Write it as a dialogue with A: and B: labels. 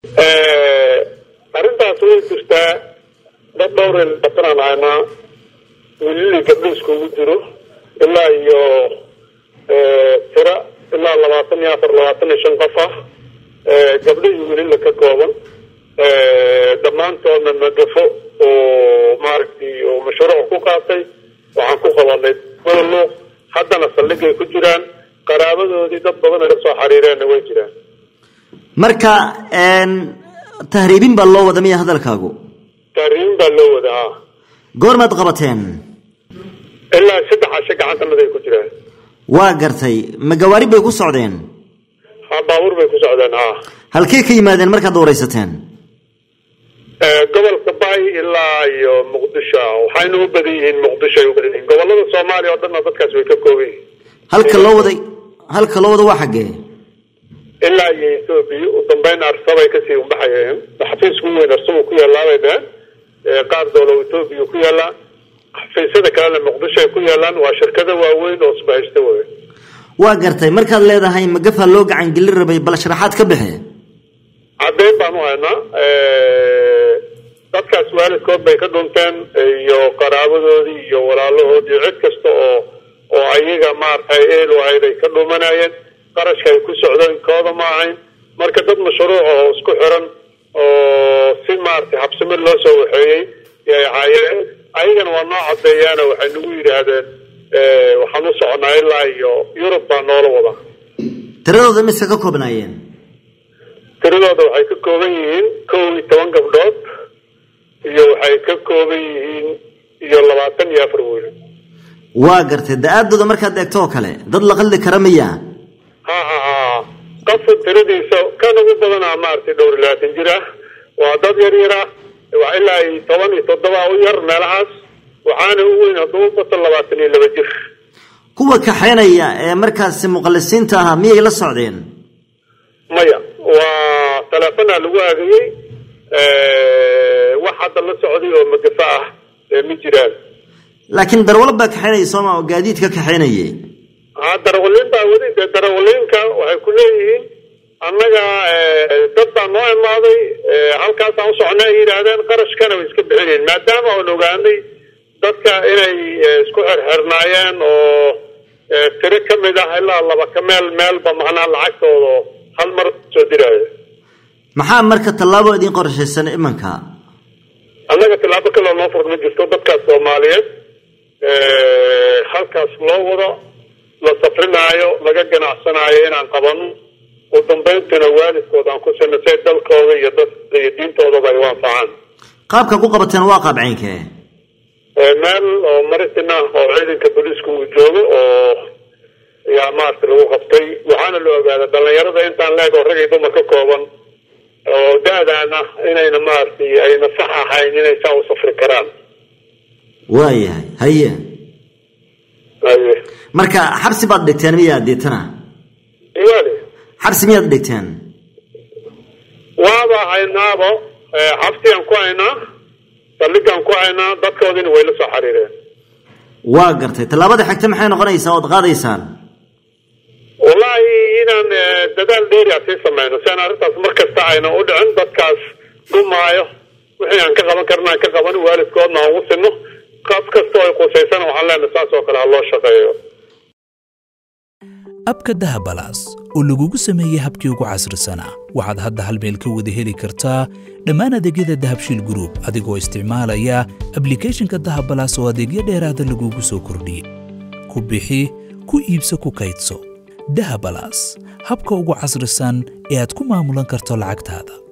A: arrintaas way jirtaa dad dhowr batanaan ahaynaa wiililii gabdho iskugu jiro ilaa iyo tira ilaa labaatan iyo afar labaatan iyo shan qof ah gabdho iyo wiilila ka kooban dhammaantoodna magafo oo maaragtay oo mashruuc ku qaatay waxaan ku qabanay madluuq haddana saldhigay ku jiraan qaraabadoodii dad badan ay kasoo xariireenna way jiraan
B: marka tahriibin baa loo wada miya hadalkaagu
A: tahriibin baa loo wada ha
B: goormaad qabateen
A: ilaa saddex casho gacantanada ay ku jiraan
B: waa gartay ma gawaari bay ku socdeen
A: ha baabuur bay ku socdeen ha
B: halkee ka yimaadeen markaad waraysateen
A: gobolka bay ilaa iyo muqdisho waxayna u badan yihiin muqdisho ay u badan yihiin gobolada soomaaliya oo dhanna dadkaas way ka kooban yihiin
B: halka loo waday halka loo wada waa xaggee
A: ilaa iyo ethoobia u dambeyn arsabay kasii umbaxayeen xafiisku weyn arsaba ku yaalaabay dheheen qaar doolow ethoobia ku yaalaa xafiisyada kalena muqdisho ay ku yaalaan waa shirkado waaweyn oo isbahaysta wey
B: waa gartay markaad leedahay magafaa loo gacan gelin rabay bal sharaxaad ka bixe
A: caddeyn baan u haynaa dadkaas waalidkood bay ka dhunteen iyo qaraabadoodii iyo walaalahoodii cid kasta oo oo ayaga maaragtay eel ahayd ay ka dhumanayeen qarashka ay ku socdeen kooda ma ahayn marka dad mashruuc oo isku xiran oo si maaragtay habsami loo soo waxeeyey yay ahaayeen ayagana waa noo caddeeyaana waxay nagu yidhaahdeen waxaan u soconaa ilaa iyo yurub baa noola wada
B: tiradooda miska ka koobnaayeen
A: tiradooda waxay ka kooban yihiin kow iyo toban gabdhood iyo waxay ka kooban yihiin iyo labaatan iyo afar wiil
B: waa gartay da-aadooda markaad eegto oo kale dad la qaldi kara miya
A: ha ha ha qof tiradiisa kan ugu badanaa maaragtay dhowr iyo labaatan jir ah waa dad yar yar ah waa ilaa iyo toban iyo toddoba u yar meelahaas waxaana u weyn hadduu bato labaatan iyo laba jir
B: kuwa kaxeynaya ee markaasi muqallisiinta ahaa miyay la socdeen
A: maya waa teleefonaa lagu aagayey wax hadda la socday oo magafa ah ma jiraan
B: laakiin darwalo baa kaxeynaya sooma oo gaadiidka kaxeynayay
A: ha darawaliin baa weli dee darawaliinka waxay ku leeyihiin annaga dad baa noo imaaday halkaasaan u socnay ay yidhaahdeen qarashkana way iska bixinayn maadaama aan ogaanay dadka inay isku xirxirnaayeen oo tiro ka mid ah ilaa laba ka meel meelba macnaha lacagtooda hal mar soo diraayo
B: maxaa marka tallaabo idin qorshaysan imanka
A: annaga tallaabo kaloo noo furd ma jirto dadkaas soomaaliyeed halkaas loo wado la safrinaayo laga ganacsanaayo inaan qabano u dambayntana waalidkood aan ku sino say dalkooda iyo dadka iyo diintoodaba ay u anfacaan
B: qaabka ku qabateen waa qaab caynkee
A: meel oo maritin ah oo ciidanka booliiska uu joogo oo yaa maaragta lagu qabtay waxaana la ogaaday dhalinyarada intaan leeg oo rag iyo dumar ka kooban oo da-daan ah inayna maaragtay ayna sax ahayn inay saa u safri karaan
B: waayahay haye
A: haye
B: marka xabsi baad dhigteen miyaa deetana
A: iyaali
B: xabsi miyaad dhigteen
A: waaba haynaabo xabsigaan ku haynaa saldhigaan ku haynaa dadkoodina way la soo xiriireen
B: waa gartay tallaabada xigta maxay noqonaysaa ood qaadaysaan
A: wallaahi inaan dadaal dheeriya sii samayno si aan arrintaas mar kasta ayna u dhicin dadkaas dhumaayo wixii aan ka qaban karna aan ka qaban waalidkoodna aan ugu sinno qof kasta oo ay qusaysana waxaan leenahay saas oo kale ha loo shaqeeyo
C: abka dahabalaas oo lagugu sameeyey habkii ugu casrisanaa waxaad hadda hal meel ka wada heli kartaa dhammaan adeegyada dahabshiil group adigoo isticmaalaya ablicathonka dahabalaas oo adeegyo dheeraada lagugu soo kordhiyey ku bixi ku iibso ku kaydso dahabalaas habka ugu casrisan ee aad ku maamulan karto lacagtaada